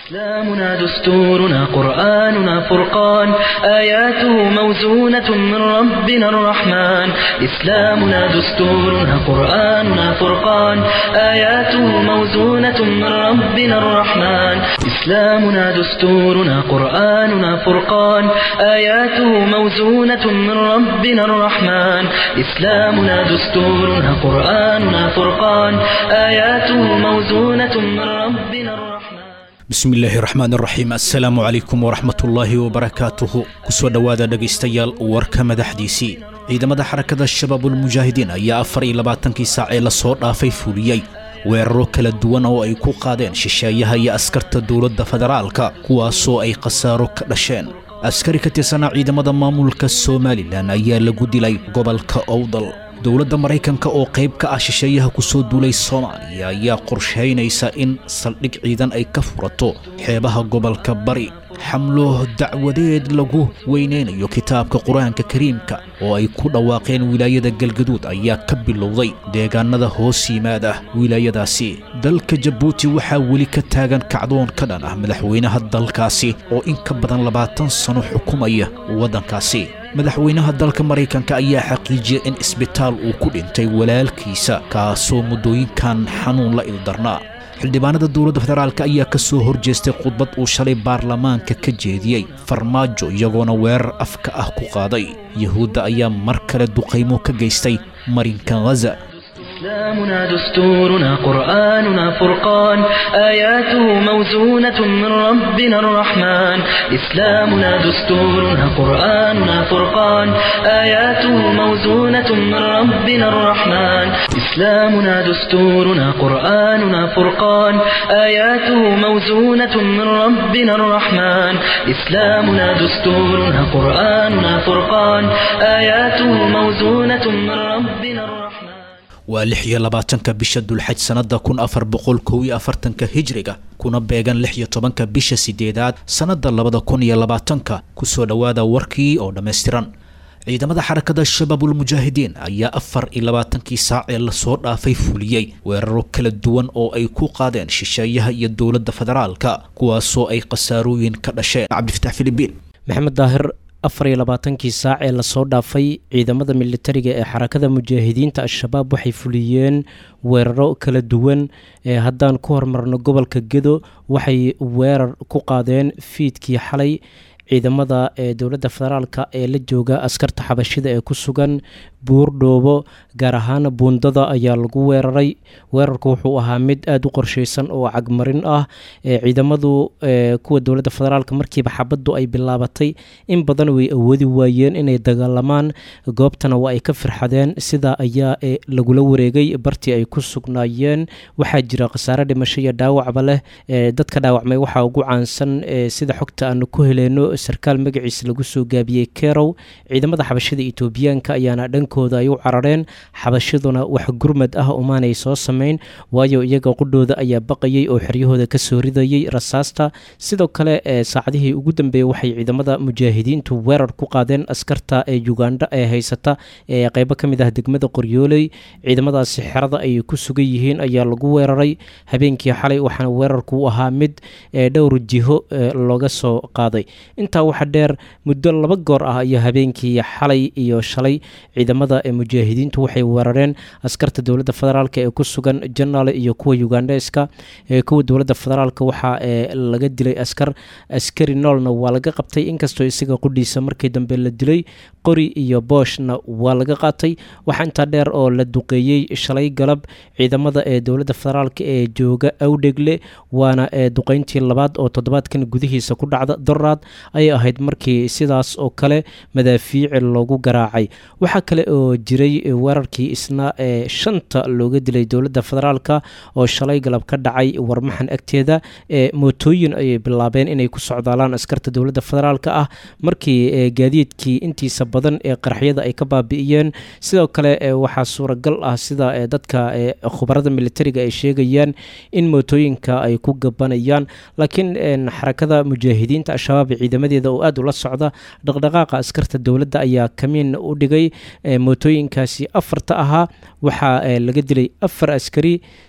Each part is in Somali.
إسلامنا دستورنا قرآننا فرقان آياته موزونة من ربنا الرحمن إسلامنا دستورنا قرآننا فرقان آياته موزونة من ربنا الرحمن إسلامنا دستورنا قرآننا فرقان آياته موزونة من ربنا الرحمن إسلامنا دستورنا قرآننا فرقان آياته موزونة من ربنا الرحمن bismi illaahi raxmaan raxiim assalaamu calaykum waraxmatullaahi wabarakaatuhu kusoo dhowaada dhegaystayaal warka madaxdiisii ciidamada xarakada shabaabulmujaahidiin ayaa afar iyo labaatankii saac ee lasoo dhaafay fuliyey weeraro kala duwan oo ay ku qaadeen shisheeyaha iyo askarta dowladda federaalka kuwaasoo ay khasaaro ka dhasheen askari ka tirsanaa ciidamada maamulka somalilan ayaa lagu dilay gobolka owdal dowladda maraykanka oo qayb ka ah shisheeyaha ku soo duulay soomaaliya ayaa qorshaynaysa in saldhig ciidan ay ka furato xeebaha gobolka bari xamlo dacwadeed lagu weynaynayo kitaabka qur-aanka kariimka oo ay ku dhawaaqeen wilaayada galgaduud ayaa ka bilowday deegaanada hoos yimaada wilaayadaasi dalka jabuuti waxaa weli ka taagan kacdoon ka dhan ah madaxweynaha dalkaasi oo in ka badan labaatan sano xukumaya waddankaasi madaxweynaha dalka maraykanka ayaa xaqiijiyay in isbitaal uu ku dhintay walaalkiisa kaasoo muddooyinkan xanuun la ildarnaa xildhibaanada dowladda federaalk ayaa ka soo horjeestay khudbad uu shalay baarlamaanka ka jeediyey farmaajo iyagoona weerar afka ah ku qaaday yuhuudda ayaa mar kale duqaymo ka geystay marinka ghaza إسلامنا دستورنا قرآننا فرقان آياته موزونة من ربنا الرحمن إسلامنا دستورنا قرآننا فرقان آياته موزونة من ربنا الرحمن إسلامنا دستورنا قرآننا فرقان آياته موزونة من ربنا الرحمن إسلامنا دستورنا قرآننا فرقان آياته موزونة من ربنا الرحمن waa lix iyo labaatanka bisha dulxaj sannada kun afar boqol kow iyo afartanka hijriga kuna beegan lix iyo tobanka bisha sideedaad sannada labada kun iyo labaatanka kusoo dhowaada warkii oo dhammaystiran ciidamada xarakada shabaabulmujaahidiin ayaa afar iyo labaatankii saac ee lasoo dhaafay fuliyey weeraro kala duwan oo ay ku qaadeen shisheeyaha iyo dowladda federaalka kuwaasoo ay khasaarooyin ka dhasheen cabdifatax filibiin maxamed daahir afar iyo labaatankii saac ee lasoo dhaafay ciidamada militariga ee xarakada mujaahidiinta al-shabaab waxay fuliyeen weeraro kala duwan ee haddaan ku hormarno gobolka gedo waxay weerar ku qaadeen fiidkii xalay ciidamada ee dowladda federaalka ee la jooga askarta xabashida ee ku sugan buurdhoobo gaar ahaan buundada ayaa lagu weeraray weerarku wuxuu ahaa mid aada u qorsheysan oo cagmarin ah ee ciidamadu kuwa dowladda federaalk markiiba xabaddu ay bilaabatay in badan way awoodi waayeen inay dagaalamaan goobtana waa ay ka firxadeen sidaa ayaa lagula wareegay bartii ay ku sugnaayeen waxaa jira khasaare dhimasho iyo dhaawacba leh dadka dhaawacmay waxaa ugu caansan sida xogta aanu ku heleyno sarkaal magaciisa lagu soo gaabiyey kerow ciidamada xabashada etoobiyaanka ayaana dhankooda ay u carareen xabashaduna wax gurmad ah umaanay soo sameyn waayo iyaga qudhooda ayaa baqayay oo xeryahooda kasoo ridayay rasaasta sidoo kale saacadihii ugu dambeeyey waxay ciidamada mujaahidiintu weerar ku qaadeen askarta ee ugandha ee haysata ee qeybo ka mid ah degmada qoryooley ciidamadaasi xerada ay ku sugan yihiin ayaa lagu weeraray habeenkii xalay waxaana weerarku u ahaa mid dhowr jiho looga soo qaaday intaa waxa dheer muddo laba goor ah iyo habeenkii xalay iyo shalay ciidamada ee mujaahidiintu waxay weerareen askarta dowladda federaalk ee ku sugan janaale iyo kuwa ugandheska kuwa dowladda federaalk waxaa laga dilay askar askari noolna waa laga qabtay inkastoo isaga qudhiisa markii dambe la dilay qori iyo booshna waa laga qaatay waxaa intaa dheer oo la duqeeyey shalay galab ciidamada ee dowladda federaalk ee jooga awdhegle waana duqeyntii labaad oo toddobaadkan gudihiisa ku dhacda doraad ayay ahayd markii sidaas oo kale madaafiici loogu garaacay waxaa kale oo jiray weerarkii isna ee shanta looga dilay dowladda federaalk oo shalay galab ka dhacay warmaxan agteeda ee mootooyin ayay bilaabeen inay ku socdaalaan askarta dowladda federaalk ah markii gaadiidkii intiisa badan ee qaraxyada ay ka baabi'iyeen sidoo kale waxaa suuragal ah sida dadka khubarada militariga ay sheegayaan in mootooyinka ay ku gabanayaan laakiin xarakada mujaahidiinta al-shabaab ciidamadeeda oo aada ula socda dhaqdhaqaaqa askarta dowladda ayaa kamiin u dhigay mootooyinkaasi afarta ahaa waxaa laga dilay afar askari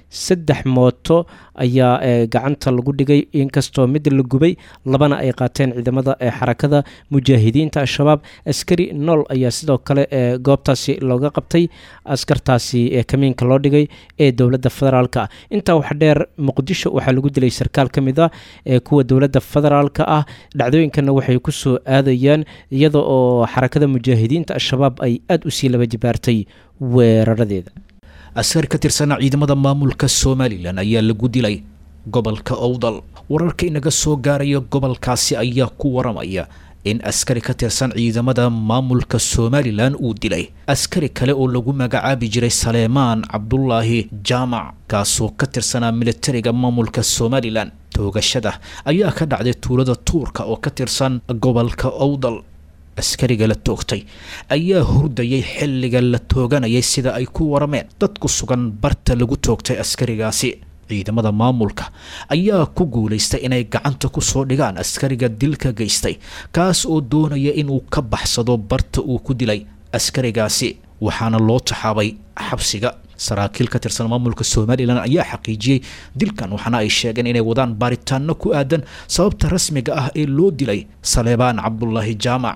saddex mooto ayaa gacanta lagu dhigay inkastoo mid la gubay labana ay qaateen ciidamada xarakada mujaahidiinta al-shabaab askari nool ayaa sidoo kale goobtaasi looga qabtay askartaasi kamiinka loo dhigay ee dowladda federaalka ah intaa wax dheer muqdisho waxaa lagu dilay sarkaal ka mid ah ee kuwa dowladda federaalka ah dhacdooyinkana waxay kusoo aadayaan iyada oo xarakada mujaahidiinta al-shabaab ay aada usii laba jibaartay weeraradeeda askari ka tirsanaa ciidamada maamulka somalilan ayaa lagu dilay gobolka owdal wararka inaga soo gaaraya gobolkaasi ayaa ku waramaya in askari ka tirsan ciidamada maamulka somalilan uu dilay askari kale oo lagu magacaabi jiray saleemaan cabdulaahi jaamac kaasoo ka tirsanaa militariga maamulka somalilan toogashada ayaa ka dhacday tuulada tuurka oo ka tirsan gobolka owdal askariga la toogtay ayaa hurdayay xilliga la tooganayay sida ay ku warameen dad ku sugan barta lagu toogtay askarigaasi ciidamada maamulka ayaa ku guulaystay inay gacanta ku soo dhigaan askariga dilka geystay kaas oo doonaya inuu ka baxsado barta uu ku dilay askarigaasi waxaana loo taxaabay xabsiga saraakiil ka tirsan maamulka somalilan ayaa xaqiijiyey dilkan waxaana ay sheegeen inay wadaan baaritaano ku aadan sababta rasmiga ah ee loo dilay saleebaan cabdulaahi jaamac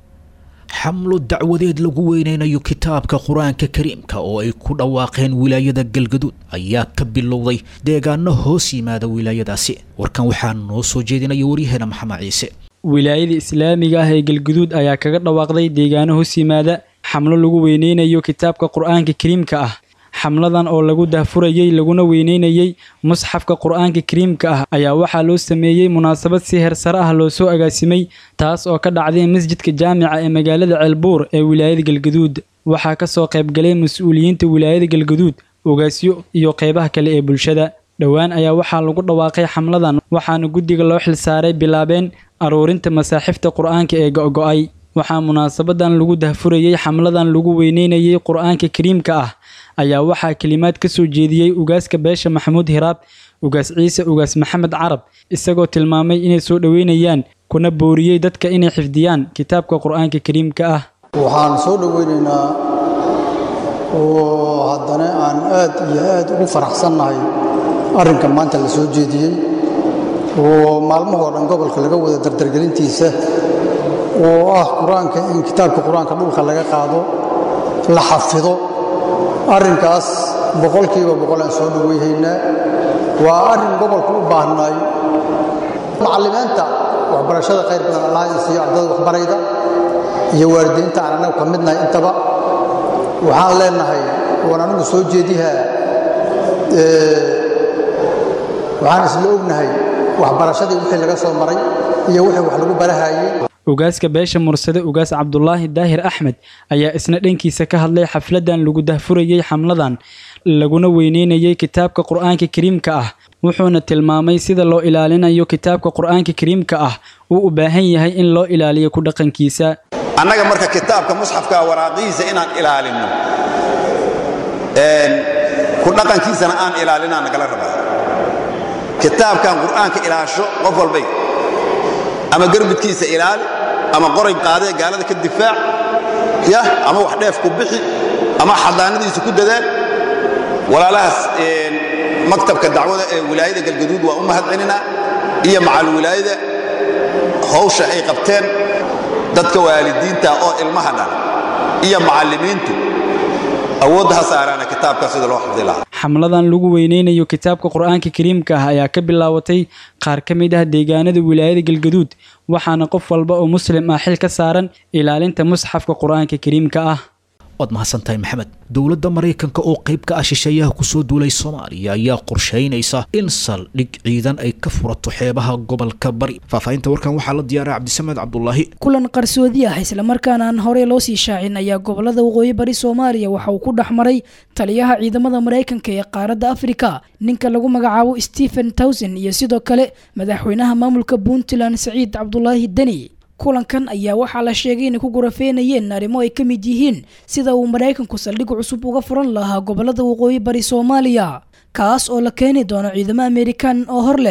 xamlo dacwadeed lagu weyneynayo kitaabka qur-aanka kariimka oo ay ku dhawaaqeen wilaayada galgaduud ayaa ka bilowday deegaano hoos yimaada wilaayadaasi warkan waxaa noo soo jeedinaya waryaheena maxamed ciise wilaayada islaamiga ah ee galgaduud ayaa kaga dhawaaqday deegaano hoos yimaada xamlo lagu weyneynayo kitaabka qur-aanka kariimka ah xamladan oo lagu dahfurayey laguna weyneynayey musxafka qur-aanka kariimka ah ayaa waxaa loo sameeyey munaasabad si heersare ah loo soo agaasimay taas oo ka dhacday masjidka jaamica ee magaalada ceelbuur ee wilaayada galgaduud waxaa kasoo qaybgalay mas-uuliyiinta wilaayada galgaduud ogaasyo iyo qeybaha kale ee bulshada dhowaan ayaa waxaa lagu dhawaaqay xamladan waxaana guddiga loo xilsaaray bilaabeen aruurinta masaaxifta qur-aanka ee go-go-ay waxaa munaasabadan lagu dahfurayey xamladan lagu weyneynayey qur-aanka kariimka ah ayaa waxaa kelimaad ka soo jeediyey ugaaska beesha maxamuud hiraab ugaas ciise ugaas maxamed carab isagoo tilmaamay inay soo dhoweynayaan kuna booriyey dadka inay xifdiyaan kitaabka qur-aanka kariimka ah waxaan soo dhoweynaynaa oo haddana aan aad iyo aad ugu faraxsannahay arrinka maanta la soo jeediyey oo maalmahoo dhan gobolka laga wada dardargelintiisa oo ah qur-aanka in kitaabka qur-aanka dhulka laga qaado la xafido arrinkaas boqolkiiba boqol aan soo dhoweyhaynaa waa arrin gobolku u baahnaay macallimiinta waxbarashada khayr badan allaha isiiyo ardada waxbarayda iyo waalidiinta aan annagu ka midnahay intaba waxaan leenahay oon anigu soo jeedihaa waxaan isla ognahay waxbarashadii wixii laga soo maray iyo wixii wax lagu barahayey ugaaska beesha mursade ugaas cabdulaahi daahir axmed ayaa isna dhankiisa ka hadlay xafladan lagu dahfurayey xamladan laguna weyneynayey kitaabka qur-aanka kariimka ah wuxuuna tilmaamay sida loo ilaalinayo kitaabka qur-aanka kariimka ah uu u baahan yahay in loo ilaaliyo ku dhaqankiisa annaga marka kitaabka musxafka waraaqihiisa inaan ilaalinno ku dhaqankiisana aan ilaalinaa nagala rabaa kitaabkan qur'aanka ilaasho qof walbay ama garbidkiisa ilaali ama qoray qaadee gaalada ka difaac yah ama wax dheef ku bixi ama xadaanadiisa ku dadaal walaalahaas maktabka dacwada ee wilaayada galgaduud waa u mahad celinaa iyo macal wilaayada hawsha ay qabteen dadka waalidiinta oo ilmaha dhan iyo macallimiintu awoodda ha saaraana kitaabka sida loo xifdi lahaa xamladan lagu weyneynayo kitaabka qur-aanka kariimka ah ayaa ka bilaabatay qaar ka mid ah deegaanada wilaayada galgaduud waxaana qof walba oo muslim ah xil ka saaran ilaalinta musxafka qur-aanka kariimka ah waad mahadsantahay maxamed dowladda maraykanka oo qayb ka ah shisheeyaha kusoo duulay soomaaliya ayaa qorshaynaysa in saldhig ciidan ay ka furato xeebaha gobolka bari faahfaahinta warkan waxaa la diyaaray cabdisamed cabdulaahi kulan qarsoodi ah islamarkaana aan horey loo sii shaacin ayaa gobolada waqooyi bari soomaaliya waxa uu ku dhex maray taliyaha ciidamada maraykanka ee qaaradda afrika ninka lagu magacaabo stephen towson iyo sidoo kale madaxweynaha maamulka puntland saciid cabdulaahi deni kulankan ayaa waxaa la sheegay inay ku gurafeynayeen arrimo ay ka mid yihiin sida uu maraykanku saldhig cusub uga furan lahaa gobolada waqooyi bari soomaaliya kaas oo la keeni doono ciidamo amerikan oo hor leh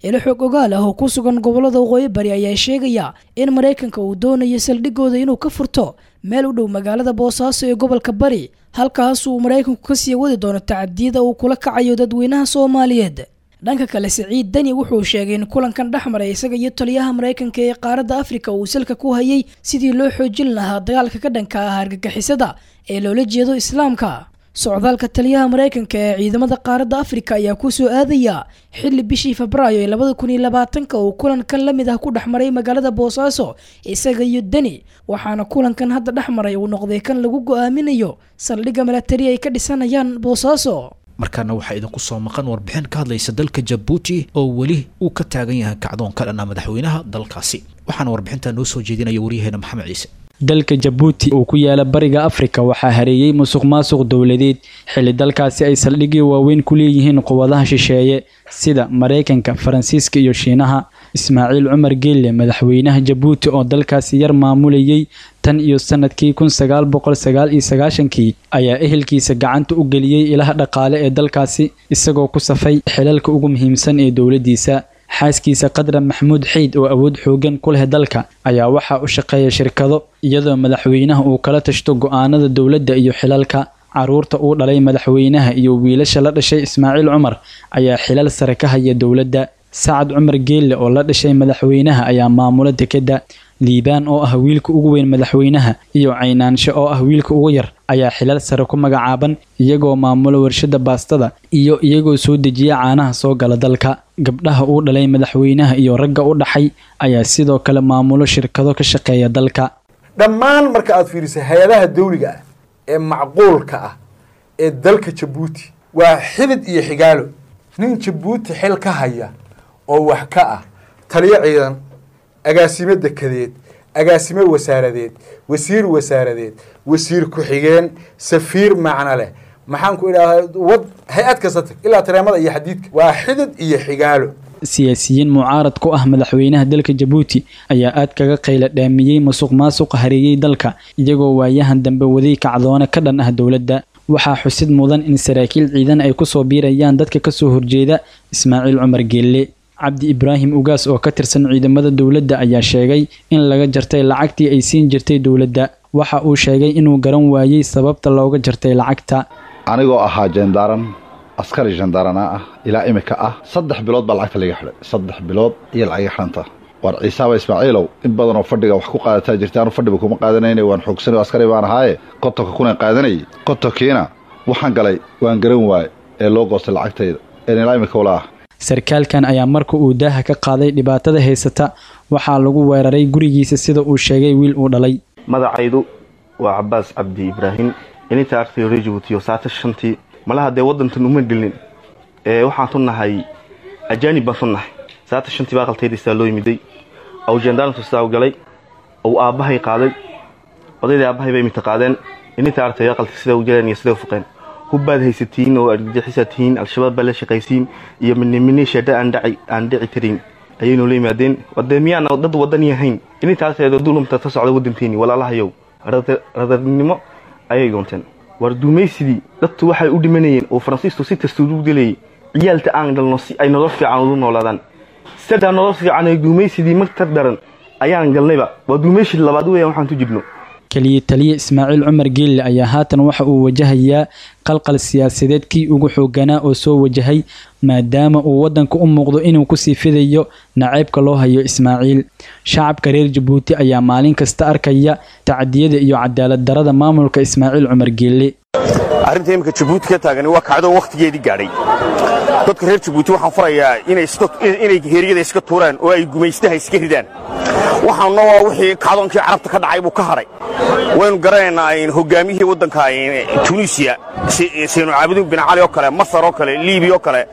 ilo xoog ogaal ah oo ku sugan gobolada waqooyi bari ayaa sheegaya in maraykanka uu doonayo saldhigooda inuu ka furto meel u dhow magaalada boosaaso ee gobolka bari halkaas uu maraykanku kasii wadi doono tacadiyada uu kula kacayo dadweynaha soomaaliyeed dhanka kale siciid deni wuxuu sheegay in kulankan dhex maray isaga iyo taliyaha maraykanka ee qaaradda afrika uu salka ku hayay sidii loo xoojin lahaa dagaalka ka dhanka ah argagixisada ee loola jeedo islaamka socdaalka taliyaha maraykanka ee ciidamada qaaradda afrika ayaa kusoo aadaya xilli bishii febraayo ee labada kun iyo labaatanka uu kulankan la mid ah ku dhex maray magaalada boosaaso isaga iyo deni waxaana kulankan hadda dhex maray uu noqday kan lagu go-aaminayo saldhigga milatari ay ka dhisanayaan boosaaso markaana waxaa idinku soo maqan warbixin ka hadlaysa dalka jabuuti oo weli uu ka taagan yahay kacdoon ka dhanaa madaxweynaha dalkaasi waxaana warbixintaa noo soo jeedinaya waryaheena maxamed ciise dalka jabuuti uu ku yaala bariga afrika waxaa hareeyey musuq maasuq dowladeed xilli dalkaasi ay saldhigyo waaweyn ku leeyihiin quwadaha shisheeye sida maraykanka faransiiska iyo shiinaha ismaaciil cumar geelle madaxweynaha jabuuti oo dalkaasi yar maamulayay tan iyo sanadkii kun sagaal boqol sagaal iyo sagaashankii ayaa ehelkiisa gacanta u geliyey ilaha dhaqaale ee dalkaasi isagoo ku safay xilalka ugu muhiimsan ee dowladdiisa xaaskiisa qadra maxamuud xiid oo awood xoogan ku leh dalka ayaa waxaa u shaqeeya shirkado iyadoo madaxweynaha uu kala tashto go-aanada dowladda iyo xilalka caruurta uu dhalay madaxweynaha iyo wiilasha la dhashay ismaaciil cumar ayaa xilal sare ka haya dowladda sacad cumar geelle oo la dhashay madaxweynaha ayaa maamula dekedda liibaan oo ah wiilka ugu weyn madaxweynaha iyo caynaansho oo ah wiilka ugu yar ayaa xilal sare ku magacaaban iyagoo maamula warshada baastada iyo iyagoo soo dejiya caanaha soo gala dalka gabdhaha uu dhalay madaxweynaha iyo ragga u dhaxay ayaa sidoo kale maamulo shirkado ka shaqeeya dalka dhammaan marka aad fiiriso hay-adaha dawliga ah ee macquulka ah ee dalka jabuuti waa xidid iyo xigaalo nin jabuuti xil ka haya oo wax ka ah taliyo ciidan agaasimo dekedeed agaasimo wasaaradeed wasiir wasaaradeed wasiir ku-xigeen safiir macno leh maxaan ku idhahdaa wad hay-ad kasta tag ilaa tareemada iyo xadiidka waa xidid iyo xigaalo siyaasiyiin mucaarad ku ah madaxweynaha dalka jabuuti ayaa aad kaga qayla dhaamiyey musuq maasuqa hareeyey dalka iyagoo waayahan dambe waday kacdoone ka dhan ah dowladda waxaa xusid mudan in saraakiil ciidan ay kusoo biirayaan dadka kasoo horjeeda ismaaciil cumar geelle cabdi ibraahim ugaas oo ka tirsan ciidamada dowladda ayaa sheegay in laga jartay lacagtii ay siin jirtay dowladda waxa uu sheegay inuu garan waayey sababta looga jartay lacagta anigoo ahaa jendaaran askari jendaarana ah ilaa imika ah saddex bilood baa lacagta laga xidhay saddex bilood iyo lacaga xidhanta waar ciisaaba ismaaciilow in badanoo fadhiga wax ku qaadataa jirta anu fadhiba kuma qaadanayna waan xoogsanay askari baan ahaaye kotonka kuna qaadanayay kotonkiina waxaan galay waan garan waaye ee loo goostay lacagtayda een ilaa imika ula ah sarkaalkan ayaa marka uu daaha ka qaaday dhibaatada haysata waxaa lagu weeraray gurigiisa sida uu sheegay wiil uu dhalay magacaydu waa cabaas cabdi ibraahim ininta artay reer jabuutiyo saata shantii malaha dee waddantan uma gelin ee waxaan tunnahay ajaanib baan tunnahay saata shantii baa qaltaydaysaa loo yimiday aw jendaarantu sidaa u galay ou aabbahay qaaday odaydii aabbahay bay imita qaadeen ininta artay aqalta sida u jaleen iyo sida u fuqeen hubbaad haysatiin oo argagixisaa tihiin al-shabaab baa la shaqaysiin iyo minimini sheedha aan dhici karin ayaynu la yimaadeen wadee miyaana dad wadan yahayn inintaasee dulumta ka socda wadanteeni walaalahayow radarnimo ayay doonteen war duumaysidii dadku waxay u dhimanayeen oo faransiisku si kasta ugu gelayay ciyaalta aan dhalno si ay nolol fiican ugu noolaadaan sadaa nolol fiican ee duumaysidii martar daran ayaan galnayba waa duumayshid labaad weeyaan waxaan ku jirno keliya taliye ismaaciil cumar geelle ayaa haatan waxa uu wajahayaa qalqal siyaasadeed kii ugu xooganaa oo soo wajahay maadaama uu waddanka u muuqdo inuu kusii fidayo naceybka loo hayo ismaaciil shacabka reer jabuuti ayaa maalin kasta arkaya tacdiyada iyo cadaalad darada maamulka ismaaciil cumar geelle arrinta imika jabuuti ka taagani waa kacdo wakhtigeedii gaadhay dadka reer jabuuti waxaan farayaa inay heeryada iska tuuraan oo ay gumaystaha iska ridaan waxaanna waa wixii kacdoonkii carabta ka dhacay buu ka hadhay waynu garanaynaa hogaamiyihii waddanka tunisiya saynu caabudin bin cali oo kale masar oo kale liibiya oo kale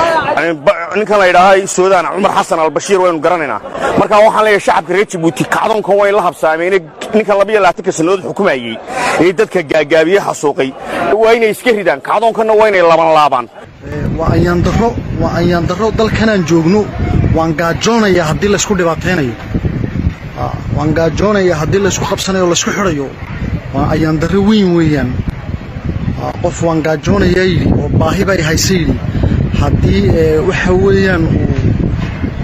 ninkan la yidhaaha suudaan cumar xasan albashiir waynu garanaynaa marka waxaan leeyahay shacabka reer jabuuti kacdoonkan way la habsaameen ninkan labiyo labaatanka sannadood xukumayey ee dadka gaagaabiye xasuuqay waa inay iska ridaan kacdoonkanna waa inay laban laabaan waa ayaandaro waa ayaandaro dalkanaan joogno waan gaajoonayaa haddii laysku dhibaataynayo waan gaajoonayaa haddii laysku qabsanayo o laysku xidhayo waa ayaandaro weyn weeyaan qof waan gaajoonayaa yidhi oo baahi bay haysa yidhi haddii waxa weeyaan uu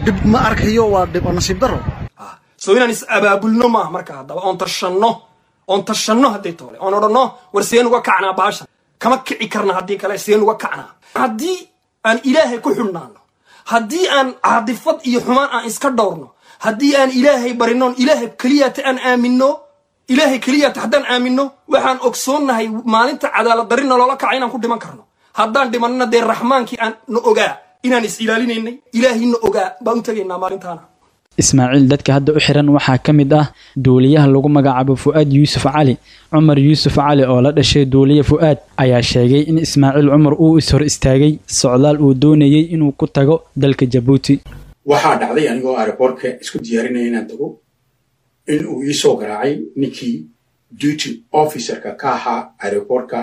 dhib ma arkayo waa dhib oo nasiib daro soo inaan is abaabulno maaha marka haddaba oon tashanno oon tashanno hadday toole oon odhanno war seen uga kacnaa baashan kama kici karna haddii kale seen uga kacnaa haddii aan ilaahay ku xidhnaano haddii aan caadifad iyo xumaan aan iska dhowrno haddii aan ilaahay barinoon ilaahay keliyata aan aaminno ilaahay keliyata haddaan aaminno waxaan ogsoonnahay maalinta cadaalad darina loola kaca inaan ku dhiman karno haddaan dhimannana dee raxmaankii aan na ogaa inaan is ilaalinaynay ilaahay na ogaa baan u tegaynaa maalintaana ismaaciil dadka hadda u xiran waxaa ka mid ah duuliyaha lagu magacaabo fu'aad yuusuf cali cumar yuusuf cali oo la dhashay duuliye fu'aad ayaa sheegay in ismaaciil cumar uu is hor istaagay socdaal uu doonayey inuu ku tago dalka jabuuti waxaa dhacday anigoo aeroboortka isku diyaarinaya inaan tago in uu ii soo garaacay ninkii duty officerka ka ahaa aeroboortka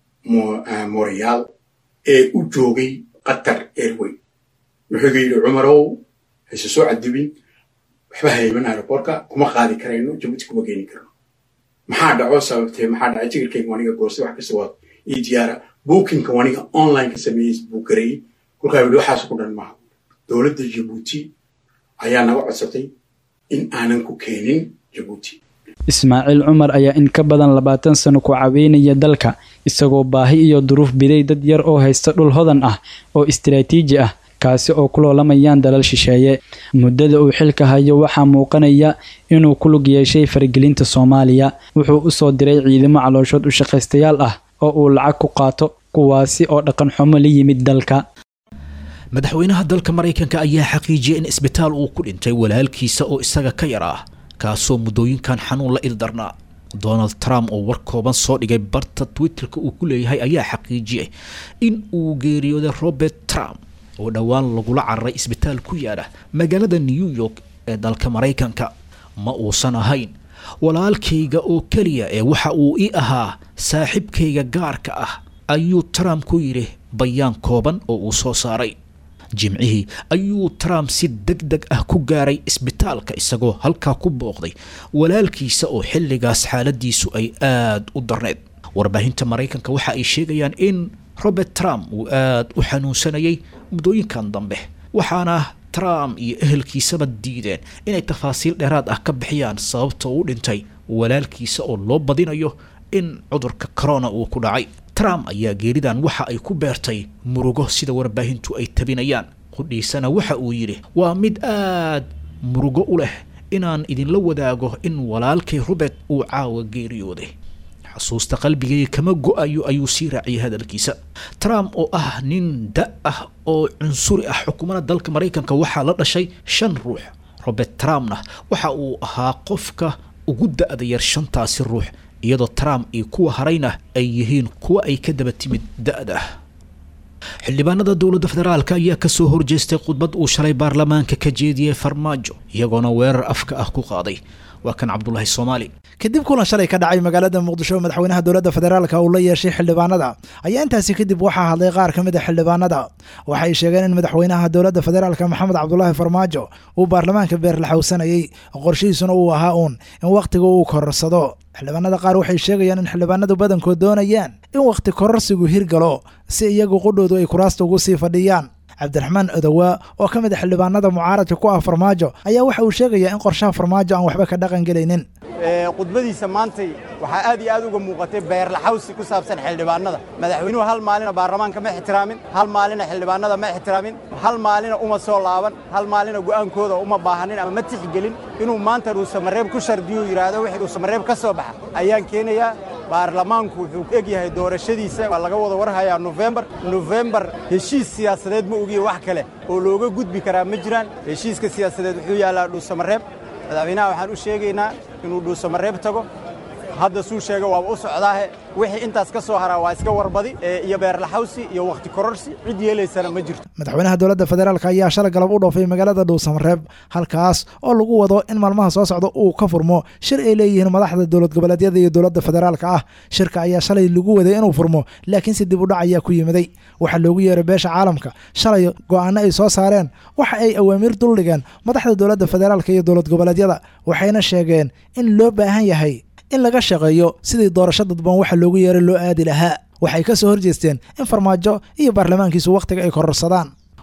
montreal ee u joogay qatar airway wuxuu iga yidhi cumarow hayse soo cadibin waxba hayman aeroboortka kuma qaadi karayno jabuuti kuma geeni karno maxaa dhaco sababtee maxaa dhacay tigirkayga waniga goostay wax kasta waa ii diyaara bookingka waniga online ka sameeyey buu gareeyey kolkaa yidhi waxaas ku dhan maaha dowladda jabuuti ayaa naga codsatay in aanan ku keenin jabuuti ismaaciil cumar ayaa in ka badan labaatan sano ku caweynaya dalka isagoo baahi iyo duruuf biday dad yar oo haysta dhul hodan ah oo istiraatiiji ah kaasi oo ku loolamayaan dalal shisheeye muddada uu xilka hayo waxaa muuqanaya inuu ku lug yeeshay faragelinta soomaaliya wuxuu u soo diray ciidamo calooshood u shaqaystayaal ah oo uu lacag ku qaato kuwaasi oo dhaqan xumo la yimid dalka madaxweynaha dalka maraykanka ayaa xaqiijiyay in isbitaal uu ku dhintay walaalkiisa oo isaga ka yar ah kaasoo muddooyinkan xanuun la ildarnaa donald trump oo war kooban soo dhigay barta twitterka uu ku leeyahay ayaa xaqiijiyay in uu geeriyooday robert trump oo dhowaan lagula cararay isbitaal ku yaala magaalada new york ee dalka maraykanka ma uusan ahayn walaalkayga oo keliya ee waxa uu ii ahaa saaxiibkayga gaarka ah ayuu trump ku yidhi bayaan kooban oo uu soo saaray jimcihii ayuu trump si deg deg ah ku gaaray isbitaalka isagoo halkaa ku booqday walaalkiisa oo xilligaas xaaladiisu ay aada u darneyd warbaahinta maraykanka waxa ay sheegayaan in robert trump uu aada u xanuunsanayay muddooyinkan dambe waxaana trump iyo ehelkiisaba diideen inay tafaasiil dheeraad ah ka bixiyaan sababta uu dhintay walaalkiisa oo loo badinayo in cudurka corona uu ku dhacay trump ayaa geeridan waxa ay ku beertay murugo sida warbaahintu ay tabinayaan qudhiisana waxa uu yidhi waa mid aad murugo u leh inaan idinla wadaago in walaalkay robert uu caawa geeriyooday xusuusta qalbigayga kama go-ayo ayuu sii raaciyay hadalkiisa trump oo ah nin da ah oo cunsuri ah xukuumadda dalka maraykanka waxaa la dhashay shan ruux robert trumpna waxa uu ahaa qofka ugu da-da yar shantaasi ruux iyadoo trump iyo kuwa harayna ay yihiin kuwa ay ka daba timid da-da xildhibaanada dowladda federaalk ayaa kasoo horjeestay khudbad uu shalay baarlamaanka ka jeediyey farmaajo iyagoona weerar afka ah ku qaaday waa kan cabdulaahi soomaali kadib kulan shalay ka dhacay magaalada muqdisho madaxweynaha dowladda federaalka uu la yeeshay xildhibaanada ayaa intaasi kadib waxaa hadlay qaar ka mid a xildhibaanada waxay sheegeen in madaxweynaha dowladda federaalka maxamed cabdulaahi farmaajo uu baarlamaanka beerlaxowsanayey qorshihiisuna uu ahaa uun in wakhtiga uu kororsado xildhibaanada qaar waxay sheegayaan in xildhibaanadu badankood doonayaan in wakhti kororsigu hirgalo si iyagu qudhoodu ay kuraasta ugu sii fadhiyaan cabdiraxmaan odowaa oo ka mid a xildhibaanada mucaaradka ku ah farmaajo ayaa waxa uu sheegayaa in qorshaha farmaajo aan waxba ka dhaqan gelaynin khudbadiisa maantay waxaa aad iyo aad uga muuqatay beerlaxawsi ku saabsan xildhibaanada madaxweynuhu hal maalina baarlamaanka ma ixtiraamin hal maalina xildhibaanada ma ixtiraamin hal maalina uma soo laaban hal maalina go'aankooda uma baahanin ama ma tixgelin inuu maanta dhuusamareeb ku shardiyo yidhaahdo wixii dhuusamareeb ka soo baxa ayaan keenayaa baarlamaanku wuxuu eg yahay doorashadiisa waa laga wada warhayaa nofembar nofembar heshiis siyaasadeed ma ogiye wax kale oo looga gudbi karaa ma jiraan heshiiska siyaasadeed wuxuu yaallaa dhuusamareeb madaxweynaha waxaan u sheegaynaa inuu dhuusamareeb tago hadda suu sheega waaba u socdaahe wixii intaas ka soo haraa waa iska warbadi iyo beerlaxawsi iyo wakhti kororsi cid yeelaysana ma jirto madaxweynaha dowladda federaalk ayaa shalay galab u dhoofay magaalada dhuusamareeb halkaas oo lagu wado in maalmaha soo socda uu ka furmo shir ay leeyihiin madaxda dowlad goboleedyada iyo dowladda federaalka ah shirka ayaa shalay lagu waday inuu furmo laakiinse dib u dhac ayaa ku yimiday waxaa loogu yeeray beesha caalamka shalay go'aano ay soo saareen waxa ay awaamiir duldhigeen madaxda dowladda federaalka iyo dowlad goboleedyada waxayna sheegeen in loo baahan yahay in laga shaqeeyo sidii doorasho dadban waxa loogu yeeray loo aadi lahaa waxay ka soo horjeesteen in farmaajo iyo baarlamaankiisu wakhtiga ay kororsadaan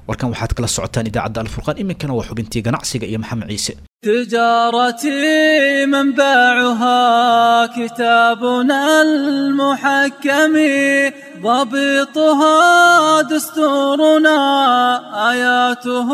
warkan waxaad kala socotaan idaacadda alfurqaan iminkana waa xubintii ganacsiga iyo maxamed ciise تجارتي منبعها كتابنا المحكم ضبطها دستورنا آياته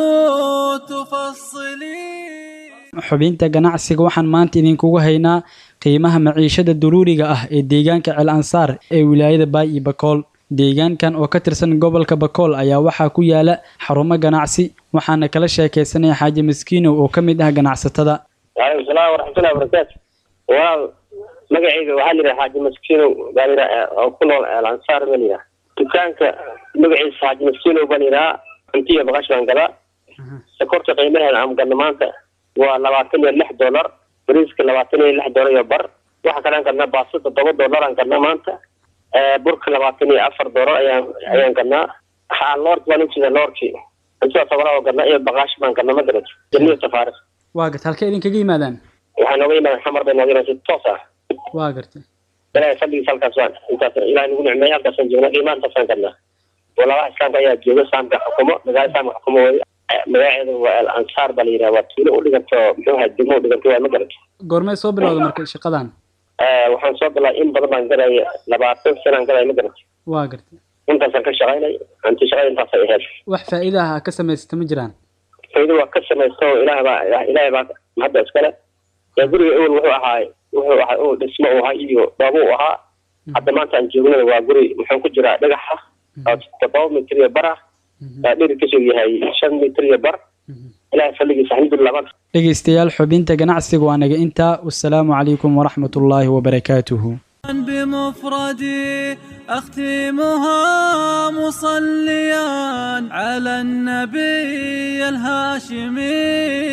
تفصلي xubinta ganacsiga waxaan maanta idinkugu haynaa qiimaha maciishada daruuriga ah ee deegaanka cel ansaar ee wilaayada baay iyo bakool deegaankan oo ka tirsan gobolka bakool ayaa waxaa ku yaala xarumo ganacsi waxaana kala sheekaysanaya xaaji maskiinow oo ka mid ah ganacsatada waalaikum salaam waraxmatullahi wabarakaatu walaal magacayga waxaa la yidhaha xaaji maskiinow baa la yidhaha oo ku nool el ansaar baa la yidhaha dukaanka magaciisa xaaji maskiinow baa la yidhaha cuntiya baqash baan gadaa sokorta qiimaheeda aan gadno maanta waa labaatan iyo lix dollar bariiska labaatan iyo lix dollar iyo bar waxa kale aan gadnaa baasto toddoba dollar aan gadnaa maanta burka labaatan iyo afar dollar ayaan ayaan gadnaa ha loork baan ujeeda loorkii cuntada tobanaa oo gadnaa iyo baqaash baan gadnaa ma garato jamiyo safaaris waa garta halkee idinkaga yimaadaan waxaa nooga yimaadaan xamar bay nooga yimaadaan si toos ah waa gartay ilaahay fadligiisa halkaas waan intaas ilaahay nagu nicmeeyay halkaasaan joognaa qiimaha intaasaan gadnaa walaalaha islaamka ayaa jooga saamka xukumo magaala saamka xukumo wey magaceeda waa al ansaar baa la yidhaha waa tuulo u dhiganto muxuu ahaa degmo u dhiganto waa ma garato goormee soo bilowda marka shaqadan waxaan soo bilaa in badan baan gadaya labaatan sanaan gadaya ma garato waa gartay intaasaan ka shaqaynay anti shaqada intaasay ahayd wax faa'iida ah ka samaysata ma jiraan faa'iido waa ka samaysto ilaah baa ilaahay baa hadda iskale ee guriga ewel wuxuu ahaa wuxuu ahaa ewel dhismo uu ahaa iyo dhoobo uu ahaa hadda maanta aan joognada waa guri muxuu ku jiraa dhagaxa oo toddoba mitir iyo bar ah dhirkiisu yahay shan mitir iyo bar ilahay fadligiisa alxamdulilah maanta dhegaystayaal xubinta ganacsiga waa naga intaa wasalaamu calaykum waraxmat ullaahi wabarakaatuhu بمفردي أختمها مصليا على النبي الهاشمي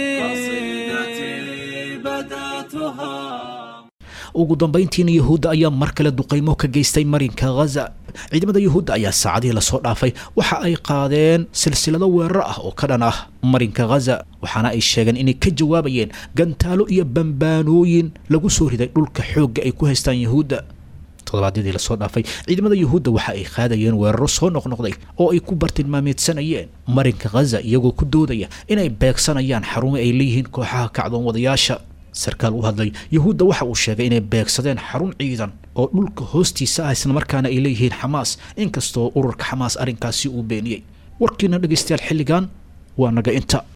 قصيدتي بدأتها ugu dambayntiina yuhuudda ayaa mar kale duqaymo ka geystay marinka ghaza ciidamada yuhuudda ayaa saacadihii lasoo dhaafay waxa ay qaadeen silsilado weerar ah oo ka dhan ah marinka ghaza waxaana ay sheegeen inay ka jawaabayeen gantaalo iyo bambaanooyin lagu soo riday dhulka xoogga ay ku haystaan yuhuudda toddobaadyadii lasoo dhaafay ciidamada yuhuudda waxa ay qaadayeen weeraro soo noqnoqday oo ay ku bartilmaameedsanayeen marinka ghaza iyagoo ku doodaya inay beegsanayaan xarumo ay leeyihiin kooxaha kacdoon wadayaasha sarkaal u hadlay yuhuudda waxa uu sheegay inay beegsadeen xarun ciidan oo dhulka hoostiisa ah islamarkaana ay leeyihiin xamaas inkastoo ururka xamaas arrinkaasi uu beeniyey warkiina dhegaystayaal xilligan waa naga inta